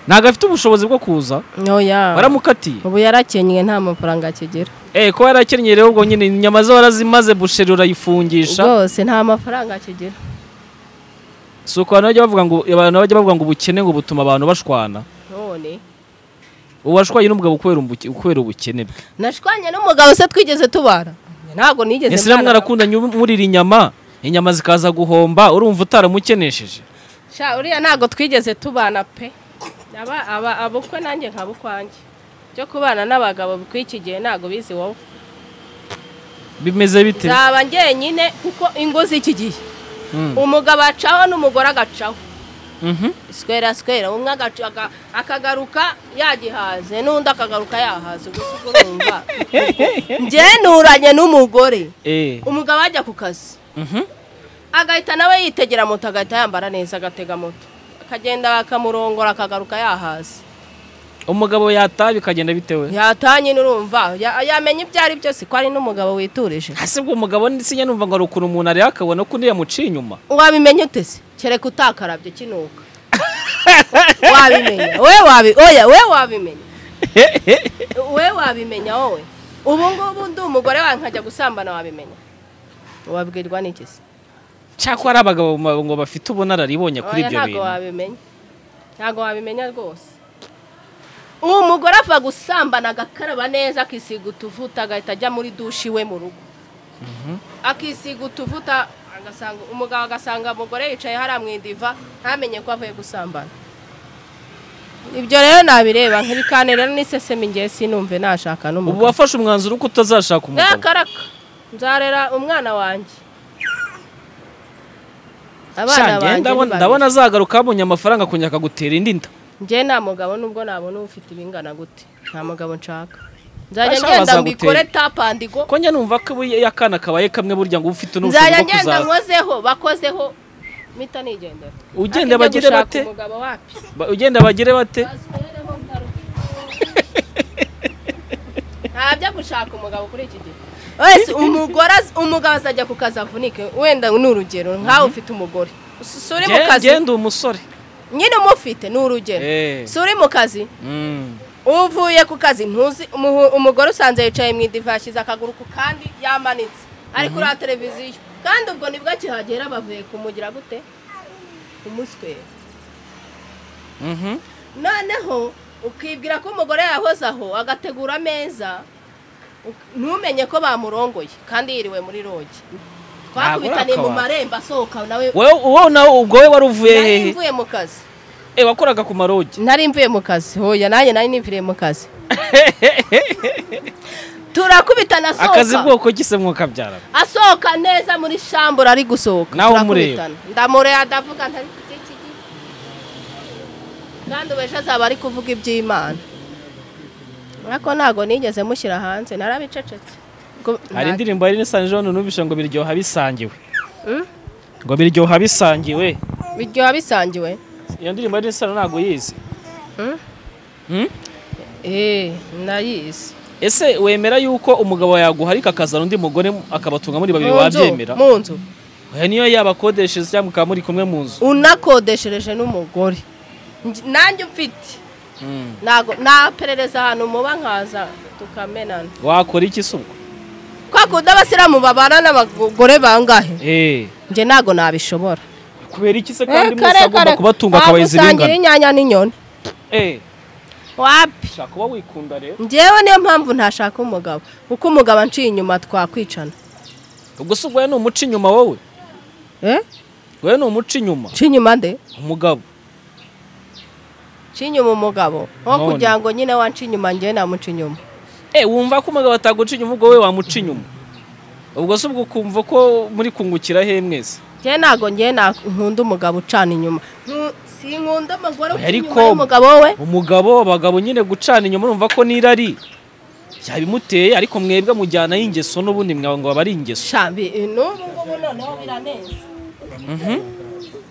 ntabwo afite ubushobozi bwo kuza tuba- Oya. baramukatiye ubu yarakenyeye nta mafaranga akigira eh ko yarakennye rero ubwo nyine inyama ze warazimaze busheri urayifungisha rwose nta mafaranga akigira si uko abantu bajya bavuga ngo abantu bajya bavuga ngo ubukene ngo butuma abantu bashwana none ubu washwanye n'umugabo kubera umbuke- kubera ubukene bwe nashwanye n'umugabo se twigeze tubara ntabwo nigeze ese namwe mbana na- arakundanye murira inyama inyama zikaza guhomba urumva utaramukenesheje sha uriya ntabwo twigeze tubana pe aba aba abukwe nanjye nkaba ukwanjye byo kubana n'abagabo bw'iki gihe ntabwo bizi wowe bimeze bite nzaba njyenyine kuko ingo z'iki gihe Mm. umugabo acaho n'umugore agacaho Mhm. swera swera umwe agaca- aga- akagaruka yagihaze n'undi akagaruka yahaze ubwo si bwo bumva ngenuranye n'umugore Eh, umugabo ajya ku kazi mhm. agahita nawe yitegera moto agahita yambara neza agatega moto akagenda bakamurongora akagaruka yahaze umugabo yataha bikagenda bitewe yatanye n'urumva ya- yamenya ibyo ari byo si ko ari n'umugabo witurije hasi ubwo umugabo ndetse numva ngo hari ukuntu umuntu areba akabona ko undi yamuciye inyuma wabimenya ute se kereka utakarabye kinuka wabimenya we wabi oya we wabimenya we wabimenya wowe ubu ngubu ndi umugore wawe nkajya gusambana wabimenya wabwirwa n'iki se cyakora ari abagabo ma- ngo bafite ubunararibonye kuri oya ibyo ntabwo bintu wabimenya ntabwo wabimenya rwose uwo mugore apfa gusambana agakaraba neza akisiga utuvuta agahita ajya muri dushi iwe mu rugo akisiga utuvuta agasanga umugabo agasanga umugore yicaye hariya mu idiva ntamenye ko avuye gusambana ibyo rero nabireba nk'ibikaniro n'isesemi ngewe sinumve nashaka ubu n'umugabo wafashe umwanzuro ko utazashaka umugabo reka reka nzarera umwana wanjye Sha, abana njye banjye ni ndabona- babiri. ndabona azagaruka abonye amafaranga akongera akagutera indi nda njye nta mugabo nubwo nabona ufite ibingana gute nta mugabo nshaka nzajya Ashaka ngenda bazagutera. mbikore tapandigo ko njya numva ko iyo akana kabaye kamwe burya ngo uba ufite n'ubushobozi nzajya bwo ngenda kuzaba nkozeho bakozeho mpita nigendera Ugende Ariko njya bagire gushaka bate? umugabo wapi Ba- ugenda bagire bate Basorereho ngaruke. ntabyo gushaka umugabo kuri iki gihe wese umugore az- umugabo azajya ku kazi avunike wenda ni urugero nkawe ufite umugore si uri mu Gen- kazi genda umusore nyine umufite ni urugero Eh. si uri mu kazi Mm. uvuye ku kazi ntuzi umuhu- umugore usanze yicaye mu idiva yashyize akaguru ku kandi yamanitse ari kuri televiziyo kandi ubwo nibwo akihagera bavuye kumugira gute umuswera Mhm. noneho ukibwira ko umugore yahoze aho agategura ameza uk- ntumenye ko bamurongoye kandi yiriwe muri rogi twakubitaniye mu akabati. marembo asohoka nawe Wewe- wowe nawe ubwo wowe wari uvuye nari hehe mvuye mu kazi Eh, wakoraga ku marogi nari mvuye mu kazi hoya nanjye nari nimviriye mu kazi turakubitana asohoka akazi bwoko gise mwokabyarana asohoka neza muri shambura ari gusohoka Nawe turakubitana. ndamureba ndavuga ntari kugira iki gihe. kandi ubu ejo azaba ari kuvuga iby'imana ariko ntabwo nigeze mushyira hanze narabicecetse Ngo- hari nta- indirimbo yari nisanjije hano numvise ngo biryoha bisangiwe Mm? ngo biryoha bisangiwe biryoha bisangiwe iyo ndirimbo yari nisanjije ntabwo yize Mm? Mm? eee nayizi ese wemera yuko umugabo yaguharika akazana undi mugore akabatunga muri babiri wabyemera mu nzu Oya, niyo yabakodeshereza cyangwa mukaba muri kumwe mu nzu unakodeshereje n'umugore Nj- nanjye mfite Mm. ntabwo naperereza ahantu muba nkaza tukamenana wakora iki se ubwo kwa kundi abasiramu babana n'abagore bangahe Eh. njye ntabwo nabishobora kubera iki se Eh, kandi kare, mwese agomba kare. kubatunga akabahiza Wagusangira ibingana inyanya n'inyoni Eh, wapi shaka uba wikunda rero njyewe niyo mpamvu ntashaka umugabo kuko umugabo anciye inyuma twakwicana ubwo se ubwo ni umuca inyuma wowe Eh? wowe ni umuca inyuma nci inyuma nde umugabo nci inyuma umugabo nko None. kugira ngo nyine wanci inyuma njyewe namuca inyuma eh wumva ko umugabo ataguca inyuma ubwo wowe wamuca inyuma ubwo se ubwo ukumva ko muri kungukira he mwese njyewe ntabwo njyewe na- nkunda umugabo ucana inyuma Ntu- sinkunda umugore uca Ariko- inyuma y'umugabo we umugabo abagabo nyine gucana inyuma urumva ko n'irari yabimuteye ariko mwebwe mujyanaho ingeso n'ubundi mwaba ari ingeso shambi n'ubu ngubu noneho biraneze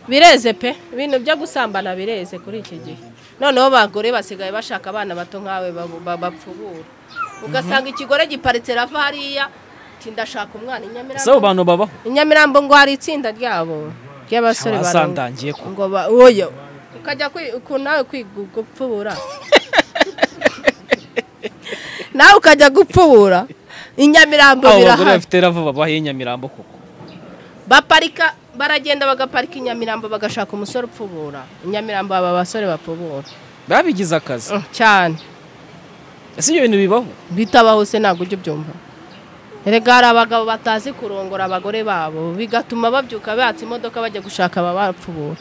bireze pe ibintu byo gusambana bireze kuri iki gihe noneho abagore basigaye bashaka abana bato nkawe babu- ba- bapfubura ugasanga ikigore giparitse rava hariya ati ndashaka umwana i si abo Nyamirambo bantu babaho i Nyamirambo ngo hari itsinda ryabo ry'abasore barunga basandagiye ko ngo ba oya ukajya kwi- ku nawe kwiga gupfubura nawe ukajya gupfubura i Nyamirambo abo bagore birahari bafite rava babaho i Nyamirambo koko baparika baragenda bagaparika i Nyamirambo bagashaka umusore upfubura i Nyamirambo aba basore bapfubura babigize akazi Mm, cyane ese ibyo bintu bibaho bitabaho se ntabwo ujya ubyumva erega hari abagabo batazi kurongora abagore babo bigatuma babyuka batse imodoka bajya gushaka ababapfubura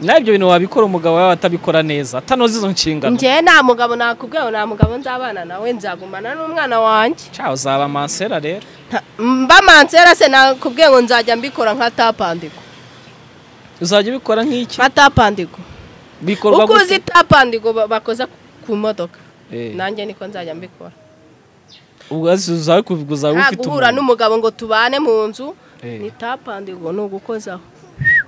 nawe ibyo bintu wabikora umugabo wawe atabikora neza atanoza izo nshingano njyewe nta mugabo nakubwiye ngo nta mugabo nzabana nawe nzagumana n'umwana wanjye cyawe uzaba mansera rero Nta- mba mansera se nakubwiye ngo nzajya mbikora nka tapandigo uzajya ubikora nk'iki nka tapandigo bikorwa uko gute uzi tapandigo ba- bakoza ku modoka Eh, nanjye niko nzajya mbikora ubwo uzaba uzaba nta ufite guhura umuntu n'umugabo ngo tubane mu nzu Eh, ni tapandigo ni ugukozaho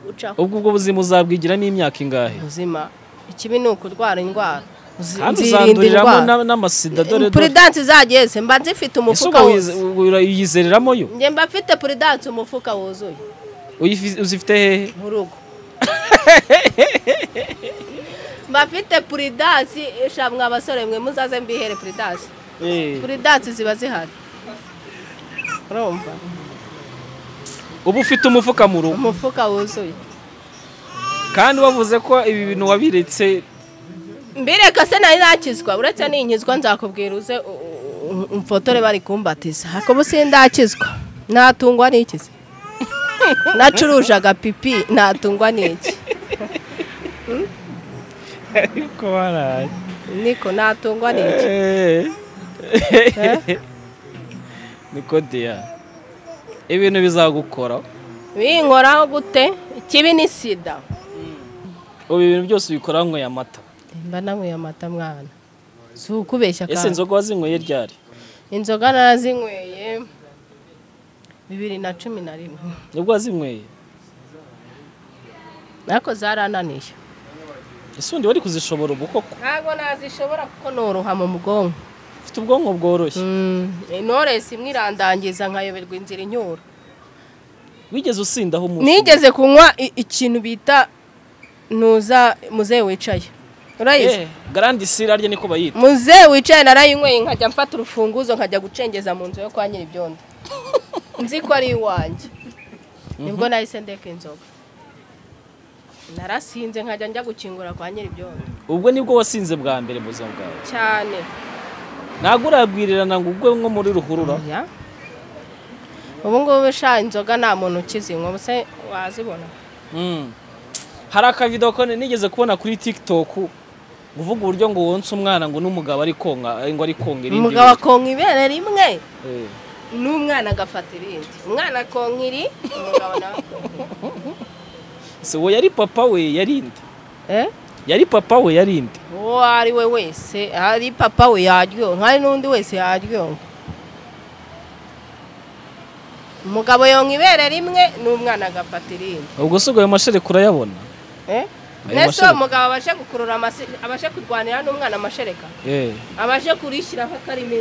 ucaho ubwo ubwo buzima uzabwigiramo imyaka ingahe ubuzima ikibi ni ukurwara indwara Uzi- kandi nzirinda uzanduriramo indwara na- n'amasida dore dore puridanse zageze mba nzifite ese umufuka ubwo wuzuye uyize- uyizereramo yo njye mba mfite puridanse umufuka wuzuye Uyifi- uzifite hehe mu rugo mba mfite puridanse ishamwe abasore mwe muzaze mbihere puridanse Eh, puridanse ziba zihari urumva uba ufite umufuka mu rugo umufuka wuzuye kandi wavuze ko ibi bintu wabiretse mbireka se nari nakizwa uretse ninkizwa nzakubwira uze u- u- u- umfotore bari kumbatiza hakuba sindakizwa natungwa n'iki se nacurujaga pipi natungwa n'iki ariko baraye niko natungwa n'iki Eh. niko deya ibintu bizagukora binkoraho gute ikibi ni sida ubu ibi bintu byose ubikora wanyweye amata mba nanyweye amata mwana si ukubeshya ese kandi inzoga wazinyweye ryari inzoga narazinyweye bibiri na cumi na rimwe nibwo wazinyweye ariko zarananiye ese undi wari kuzishobora ubu koko ntabwo nazishobora kuko noruha mu bwonko ufite ubwonko bworoshye intoresi imwe irandangiza nkayoberwa inzira inyura wigeze usindaho umuntu nigeze kunywa i- ikintu bita ntuza muze wicaye urayizi Eh, garandi sira rye niko bayita muze wicaye narayinyweye nkajya mfata urufunguzo nkajya gucengeza mu nzu yo kwa nyiribyondo nzi ko ari iwanjye nibwo nahise ndeka inzoga narasinze nkajya njya gukingura kwa nyiribyondo ubwo nibwo wasinze bwa mbere mu buzima bwawe cyane ntabwo uragwirirana ngo ugwe nko muri ruhurura Oya. ubu ngubu sha inzoga nta muntu ukizinywa ubu se wazibona Mm. hari akavido ko nigeze kubona kuri tiktok uvuga uburyo ngo wonsa umwana ngo n'umugabo ari konka ngo ari konka irindi umugabo bara. akonka ibere rimwe Eh. n'umwana agafata irindi umwana akonka iri umugabo nawe akonka iri. se uwo yari papa we yari nde Eh? yari papa we yari nde uwo ari we wese ari papa we yaryoha hari n'undi wese yaryoha umugabo yonka ibere rimwe n'umwana agafata irindi ubwo se ubwo ayo mashereka urayabona Eh? Ayo mbese uwo mashereka. mugabo abashe gukurura amase abashe kurwanira n'umwana amashereka Eh. abashe kurishyiraho akarimi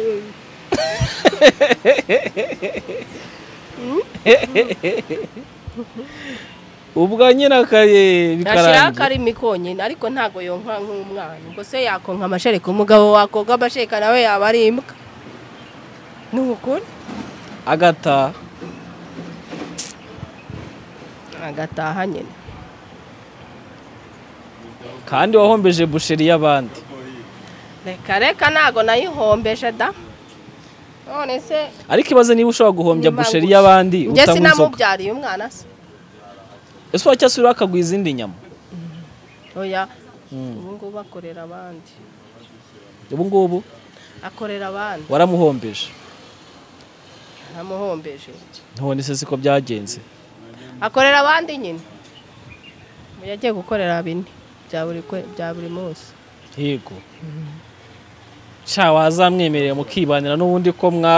ubwo nyine akaye yashyiraho bikarangira akarimi konyine ariko ntabwo yonka nk'umwana ubwo se yakonka amashereka umugabo wakonka amashereka nawe yaba ari imbwa ni ukuri agataha agataha nyine kandi wahombeje busheri y'abandi reka reka ntabwo nayihombeje da none se ariko ibaze niba ushobora guhombya Nimba busheri ngufi. y'abandi njye utanywa inzoga sinamubyariye umwana se ese wacyasubiraho akaguha izindi nyama oya Mm. ubu ngubu akorera abandi ubu ngubu akorera abandi waramuhombeje amuhombeje ntubone se siko byagenze akorera abandi nyine ubu yagiye gukorera bine bya buri kwe- bya buri munsi yego sha wazamwemerera mukibanira n'ubundi ko mwa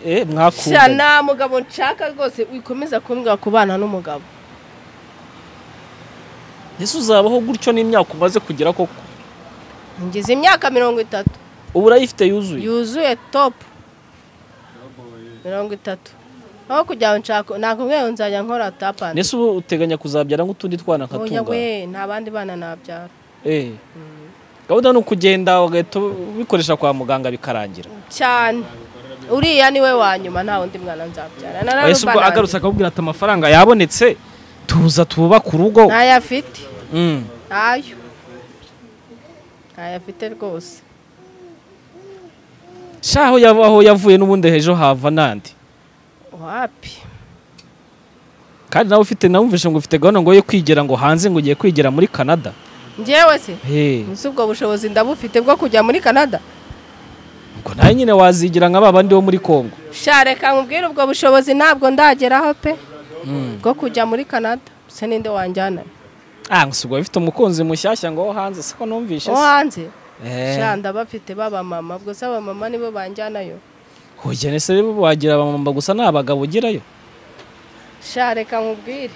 eh, sha mwakundanye nta mugabo nshaka rwose wikomeza kumbwira kubana n'umugabo ese uzabaho gutyo n'imyaka umaze kugira koko ngize imyaka mirongo itatu ubu urayifite yuzuye yuzuye topu mirongo itatu aho kugira ngo nshaka nakubwiye ngo nzajya nkora tapani ndetse ubu uteganya kuzabyara nk'utundi twana nkatunga we nta bandi bana nabyara eh gahunda ni ukugenda ugahita ubikoresha kwa muganga bikarangira cyane uriya niwe wa nyuma nta wundi mwana nzabyara ese ubwo agarutse akakubwira ati amafaranga yabonetse tuza tubaka urugo ntayafite Mm. ntayo ntayafite rwose sha aho yava- aho yavuye n'ubundi hejuru hava n'andi wapi kandi nawe ufite nawumvishe ngo ufite gahunda ngo yo kwigira ngo hanze ngo ugiye kwigira muri canada njyewe se Hey, ese ubwo bushobozi ndabufite bwo kujya muri canada ubwo nawe nyine wazigira nka ba bandi bo muri congo sha reka nkubwire ubwo bushobozi ntabwo ndageraho pe Mm. bwo kujya muri canada se ninde wanjyana ah gusa ubwo bifite umukunzi mushyashya ngo wo hanze siko numvishe wo se hanze Eh, sha ndabafite b'abamama ubwo se abamama nibo banjyanayo hoya nese wagira abamama gusa ni abagabo ugerayo sha reka nkubwire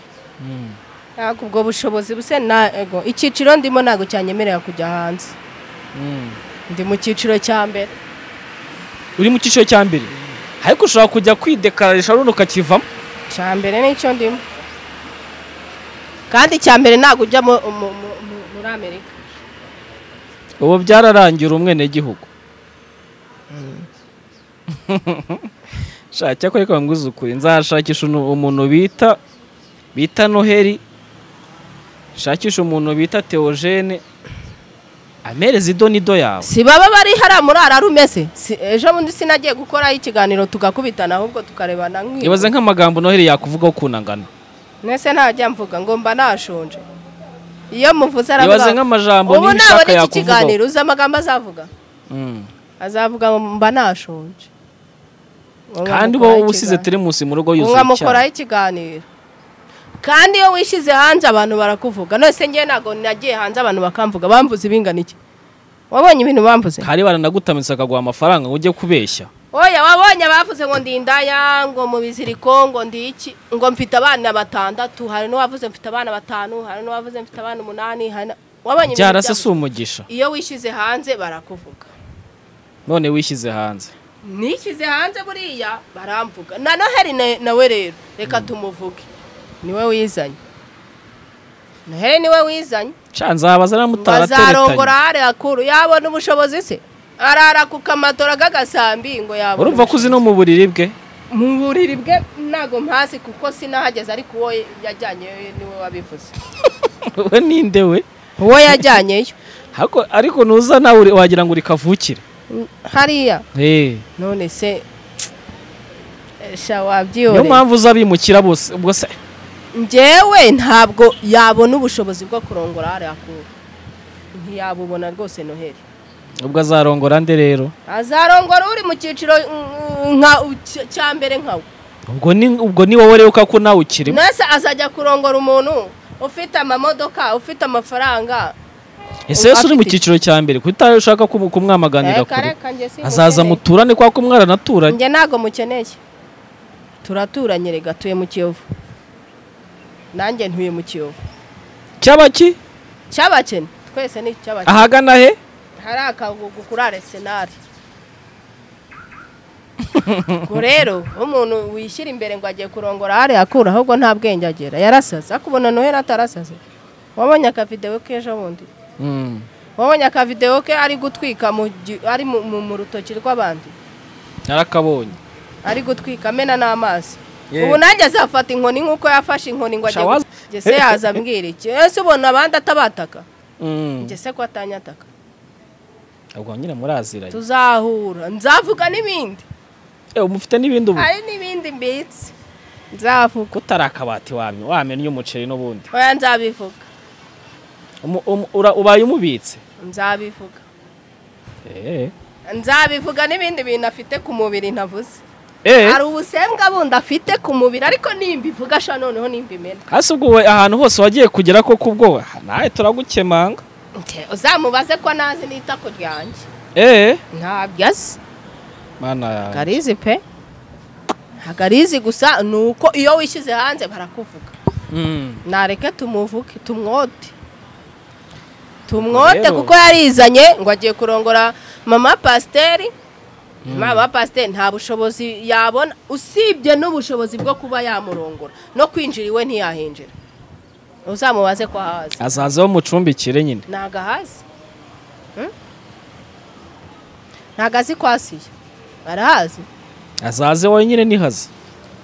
ntabwo ubwo bushobozi buse ntago icyiciro ndimo ntabwo cyanyemerera kujya hanze Mm. ndi mu cyiciro cya mbere uri mu cyiciro cya mbere ariko ushobora kujya kwidekararisha runo ukakivamo cya mbere nicyo ndimo kandi icya mbere ntabwo ujya mu- mu- mu- mu- muri amerika ubu byararangira umwenegihugu shaka cyakora reka nguze ukuri nzashakisha unu- umuntu bita bita noheli shakisha umuntu bita teogene amereze idonido yawe si baba bari hariya muri ararume se Si- ejo bundi sinagiye gukoraho ikiganiro tugakubitana ahubwo tukarebana nk'iyo ibaze nk'amagambo noheli yakuvugaho kunangana mwese ntajya mvuga ngo mba nashonje iyo muvuze ibaze aravuga nk'amajambo ubu n'ibishaka nabona iki yakuvugaho kiganiro uzi amagambo azavuga Mm. azavuga ngo mba nashonje Wowe kandi uba wamukoraho usize ikiganiro. teremusi mu rugo yuzuye icyayi mwamukoraho ikiganiro kandi iyo wishyize hanze abantu barakuvuga nose ngewe ntabwo nagiye hanze abantu bakamvuga bambuze ibingana iki wabonye ibintu bambuze hari baranagutamitse akaguha amafaranga ngo ujye kubeshya oya wabonye abavuze ngo ndi indaya ngo mu biziriko ngo ndi iki ngo mfite abana batandatu hari n'uwavuze mfite abana batanu hari n'uwavuze mfite abana umunani hari na- wabonye ibintu byarase si byavuze? umugisha iyo wishyize hanze barakuvuga none wishyize hanze nishyize hanze buriya baramvuga na noheli na- nawe rero reka tumuvuge niwe wizanye noheli niwe wizanye canzabaza bazarongora namutarateretanye hariya kuru yabona ubushobozi se arara ku kamatora k'agasambi ngo yabona urumva ko uzi no mu buriri bwe ubushobozi. mu buriri bwe ntago mpazi kuko sinahageze ariko uwo yajyanyeyo niwe wabivuze we ninde we uwo yajyanyeyo Hako- ariko nuza nawe uri- wagira ngo uri kavukire hariya Eh, none se sha niyo wabyiyore mpamvu uza bimukira bose ubwo se njyewe ntabwo yabona ubushobozi bwo kurongora hariya kure ntiyabubona rwose noheli ubwo azarongora nde rero azarongora uri mu cyiciro mm, nka uc- cya mbere nkawe ubwo ni ubwo ni wowe rero ko nawe ukirimo nese azajya kurongora umuntu ufite amamodoka ufite amafaranga ese yesu uri mu afite- cyiciro cya mbere kuko utari ushaka kumu- kumwamaganira Reka, kure reka, njye simukeneye. azaza muturane kwa ko mwaranaturanye njye ntabwo mukeneye turaturanye rega tuye mu kiyovu nanjye ntuye mu kiyovu cyaba ki cy'abakene twese ni icy'abakene ahagana he hari akagugu kuri arisenali ubwo rero umuntu wishyira imbere ngo agiye kurongora hariya akura ahubwo nta bwenge agira yarasaze ariko ubona noheli atarasaze wabonye akavidewo ke ejo bundi Mm. wabonye akavidewo ke ari gutwika mu gi- ari mu- mu mu rutoki rw'abandi narakabonye ari gutwika amena n'amazi Yeah. ubu nanjye azafata inkoni nk'uko yafashe inkoni ngo Sha waza- agiye gese yaza ambwira iki ese ubona abandi atabataka Mm. njye se ko atanyataka ubwo nyine muraziranye tuzahura nzavuga n'ibindi Eh, mufite n'ibindi ubu hari n'ibindi mbitse nzavuga ko utari akabati wamye wamenya umuceri n'ubundi oya nzabivuga Umu- umu- ura- ubaye umubitse nzabivuga nzabivuga n'ibindi bintu afite ku mubiri ntavuze hari ubusembwa bundi afite ku mubiri ariko nimbivuga asha noneho nimbimena hasi ubwo we- ahantu hose wagiye kugera koko ubwo nawe turagukemanga uzamubaze ko nazi n'itako ryanjye eee ntabyo azi mana garizi pe ntabwo arizi gusa ni uko iyo wishyize hanze barakuvuga Mm. nareke tumuvuke tumwote tumwote Rero- kuko yarizanye ngo agiye kurongora mama pasiteri mama pasiteri nta bushobozi yabona usibye n'ubushobozi bwo kuba yamurongora no kwinjira iwe ntiyahinjira uzamubaze ko ahazi azaza bamucumbikire nyine ntabwo ahazi Hmm? ntabwo azi ko asiye arahazi azaze wenyine nihaze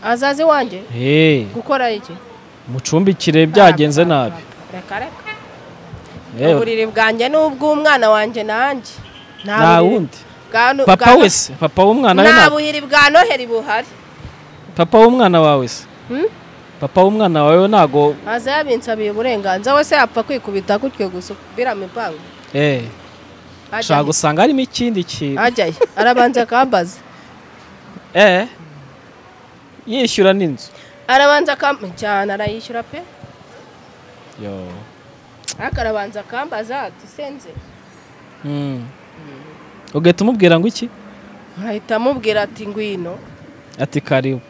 azazi wanjye eee gukora iki mucumbikire byagenze nabi reka reka Yewe, uburiri bwanjye ni ubw'umwana wanjye nanjye Nta nta buriri wundi bwa no- bwa papa no- wese papa w'umwana we nta ntabwo buhiri bwa noheri buhari papa w'umwana wawe se papa w'umwana wawe ntago aza yabinsabiye uburenganzira wese yapfa kwikubita gutyo gusa birama impangu eee Ajya ushobora he? gusanga harimo ikindi kintu Ajya he? arabanza akambaza eee yishyura n'inzu arabanza akambaza cyane arayishyura pe yo ariko arabanza akambaza dusenze Mm. ugahita umubwira ngo iki nkahita amubwira ati ngwino ati karibu